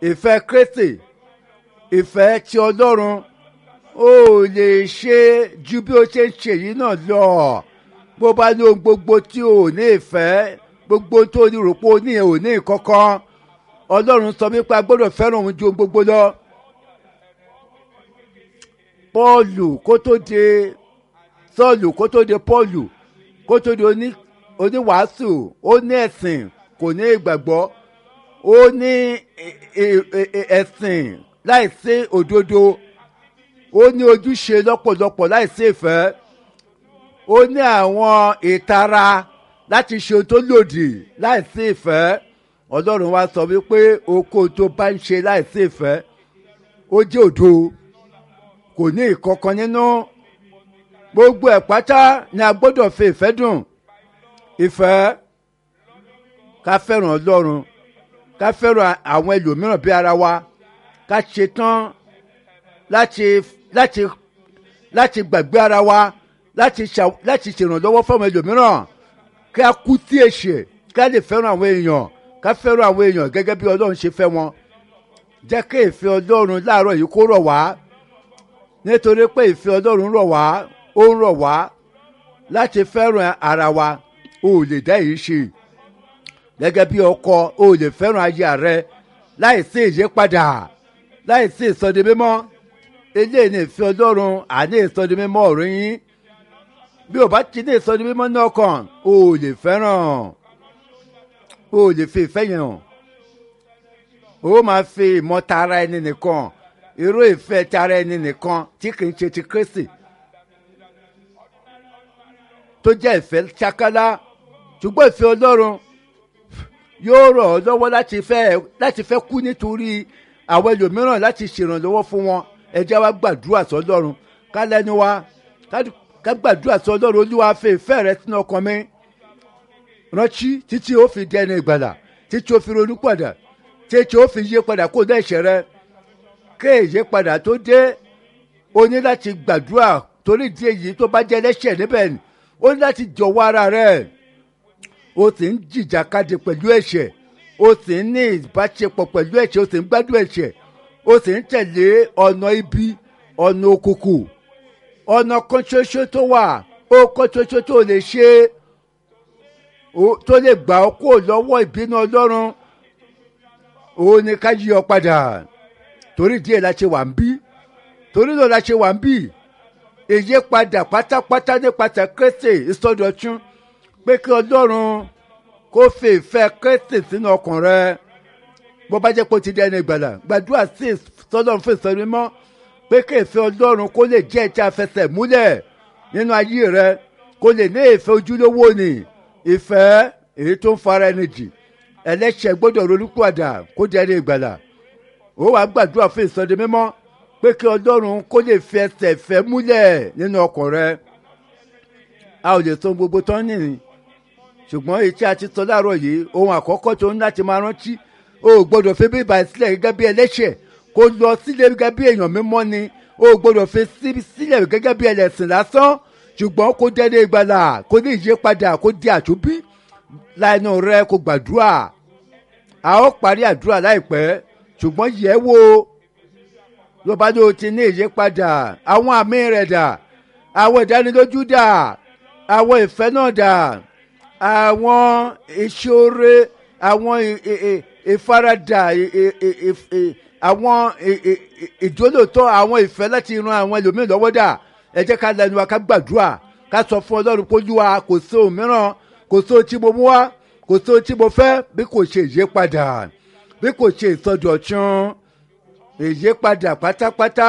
ìfẹ́ kristi ìfẹ́ ti ọlọ́run ó lè ṣe ju bí ó ṣe ń ṣe yìí náà lọ bó bá ní ohun gbogbo tí ò ní ìfẹ́ gbogbo tó ní rò pé ó ní ò ní kankan ọlọ́run sọ wípé a gbọ́dọ̀ fẹ́ràn òun ju ohun gbogbo lọ. pọ́ọ̀lù kó tó de sọ́ọ̀lù kó tó de pọ́ọ̀lù kó tó de oníwàásù ó ní ẹ̀sìn kò ní ìgbàgbọ́ ó ní ẹ̀sìn láìsí òdodo ó ní ojúṣe lọ́pọ̀lọpọ̀ láìsí ìfẹ́ ó ní àwọn ìtara láti ṣe ohun tó lòdì láìsí ìfẹ́ ọlọ́run wa sọ wípé oko tó bá ń ṣe láìsí ìfẹ́ ó jẹ́ òdo kò ní ìkọ̀kan nínú gbogbo ẹ̀ pátá ni a gbọ́dọ̀ fi ìfẹ́ dùn ìfẹ́ ká fẹ́ràn ọlọ́run ká fẹ́ràn àwọn ẹlòmíràn bí ara wa ká ṣetán láti láti láti gbàgbé ara wa láti ṣà láti ṣèrànlọ́wọ́ fún àwọn ẹlòmíràn ká kú sí ẹ̀ṣẹ̀ ká lè fẹ́ràn àwọn èèyàn ká fẹ́ràn àwọn èèyàn gẹ́gẹ́ bí ọlọ́run ṣe fẹ́ wọn jẹ́ kí ìfẹ́ ọlọ́run láàárọ̀ yìí kó rọ̀ wá nítorí pé ìfẹ́ ọlọ́run rọ̀ wá ó ń rọ̀ wá láti fẹ́ràn ara wa o ò lè dá èyí ṣe gẹ́gẹ́ bí ọkọ o ò lè fẹ́ràn aya rẹ láì sí ìyípadà láì sí ìsọdi mímọ́ eléyìí ní ìfẹ́ ọlọ́run àní ìsọdi mímọ́ ọ̀rọ̀ yín bí o bá ti ní ìsọdi mímọ́ náà kàn o ò lè fẹ́ràn o ò lè fi ìfẹ́ yẹn hàn o máa fi ìmọ̀ tara ẹni nìkan irú ìfẹ́ tara ẹni nìkan tí kì í ṣe ti kristi tó jẹ́ ìfẹ́ ṣakálá ṣùgbọ́n ìfẹ́ ọlọ́run yóò rọ̀ ọ́ lọ́wọ́ láti fẹ́ láti fẹ́ kú nítorí àwọn ẹlòmíràn láti ṣèrànlọ́wọ́ fún wọn ẹ jẹ́ wá gbàdúrà sọ́lọ́run ká lẹ́nu wa ká gbàdúrà sọ́lọ́run olúwa fẹ́ ìfẹ́ rẹ sínú ọkàn mi rántí títí ó fi dẹni ìgbàlà títí ó fi ronú padà títí ó fi yí padà kó dá ẹ̀ṣẹ̀ rẹ ké ìyípadà tó dé o ní láti gbàdúrà torí di èyí tó bá jẹ́ lẹ́ṣẹ̀ níbẹ̀ ni ó ní láti jọ̀wọ́ ara rẹ̀ o sì ń jìjàkadì pẹ̀lú ẹ̀ṣẹ̀ o sì ń ní ìbáṣepọ̀ pẹ̀lú ẹ̀ṣẹ̀ o sì ń gbádùn ẹ̀ṣẹ̀ o sì ń tẹ̀lé ọ̀nà ibi ọ̀nà òkùnkùn ọ̀nà kan ṣoṣo tó wà ó kan ṣoṣo tó lè ṣe tó lè gbà ọ́ kó lọ́wọ́ ìbínú ọlọ́run òun ni ká yí ọ padà torí díẹ̀ la ṣe wà ń bí torí náà la ṣe wà ń bí èyí padà pátápátá nípasẹ̀ kérésì ìsọdọ̀tún pé kí ọlọ́run kó fi ìfẹ́ kérésì sínú ọkàn rẹ bó bá jẹ́ pé ó ti dẹ́nu ìgbàlà gbàdúrà sí sọlọ́run fún ìsọ̀rí mọ́ pé kí ìfẹ́ ọlọ́run kó lè jẹ́ ìta fẹsẹ̀ múlẹ̀ nínú ayé rẹ kó lè ní ìfẹ́ ojúlówó ni ìfẹ́ èyí tó ń fara ẹni jì ẹlẹ́ṣẹ̀ gbọ́dọ̀ ronúpìwàdà kó dẹ́nu ìgbàlà ó wàá gbàdúrà fún ìsọdẹ mímọ́ pé kí ọlọ́run kó lè fi ẹsẹ̀ fẹ́ múlẹ̀ nínú ọkàn rẹ a ò lè sọ gbogbo tán nìyí ṣùgbọ́n èyí tí a ti sọ láàárọ̀ yìí ohun àkọ́kọ́ tó ń láti máa rántí o ò gbọ́dọ̀ fi bíbá sílẹ̀ gẹ́gẹ́ bí ẹlẹ́ṣẹ̀ kó lọ sílẹ̀ gẹ́gẹ́ bí èèyàn mímọ́ ni o ò gbọ́dọ̀ fi sílẹ̀ gẹ́gẹ́ bí ẹlẹ́sìn lásán ṣùgbọ́n kó dẹ́nu ìgbàlà kó ní ìyípadà kó di àtúbí láìnú rẹ kó gbàdúrà a ó parí àdúrà láìpẹ́ ṣùgbọ́n yẹ̀ wò ló bá ló ti ní ìyípadà àwọn àmì rẹ̀ dà àwọn ìdánilójú dà àwọn ìfẹ́ náà dà àwọn ìṣòro àwọn ìfaradà àwọn ìjólótọ́ àwọn ìfẹ́ láti ran àwọn ẹlòmíràn lọ́wọ́ dà ẹ jẹ́ ká lẹnu wa ká gbàdúrà ká sọ fún ọlọ́run pójúwa kò sí ohun mìíràn kò sí ohun tí mo mú wá kò sí ohun tí mo fẹ́ bí kò ṣe ìyípadà bí kò ṣe ìsọdọ̀tun ìyípadà pátápátá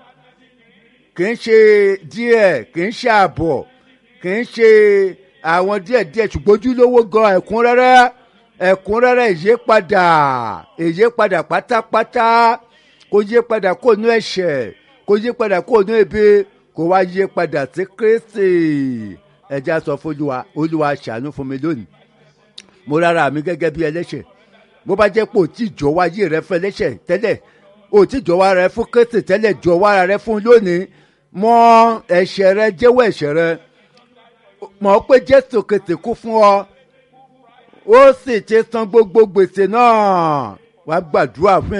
kì í ṣe díẹ̀ kì í ṣe àbọ̀ kì í ṣe àwọn díẹ̀díẹ̀ ṣùgbọ́n ojúlówó gan ẹ̀kúnrẹ́rẹ́ ẹ̀kúnrẹ́rẹ́ ìyípadà ìyípadà pátápátá kó yípadà kó nú ẹ̀ṣẹ̀ kó yípadà kó nú ebi kó wá yípadà sí kristi ẹja sọ fún olúwa olúwa ṣàánú fún mi lónìí mo rárá mi gẹ́gẹ́ bí ẹlẹ́ṣẹ̀ bó bá jẹ́ pé ò tí jọ wáyé rẹ fún ẹlẹ́ṣẹ̀ tẹ́lẹ̀ ò tí jọ wá rẹ fún kristi tẹ́lẹ̀ jọ wá rẹ fún lónìí mọ ẹ̀ṣẹ̀ rẹ jẹ́wọ́ ẹ̀ṣẹ̀ rẹ mọ̀ pé jésù kìtì kú fún ọ ó sì ti san gbogbo gbèsè náà wàá gbàdúrà fún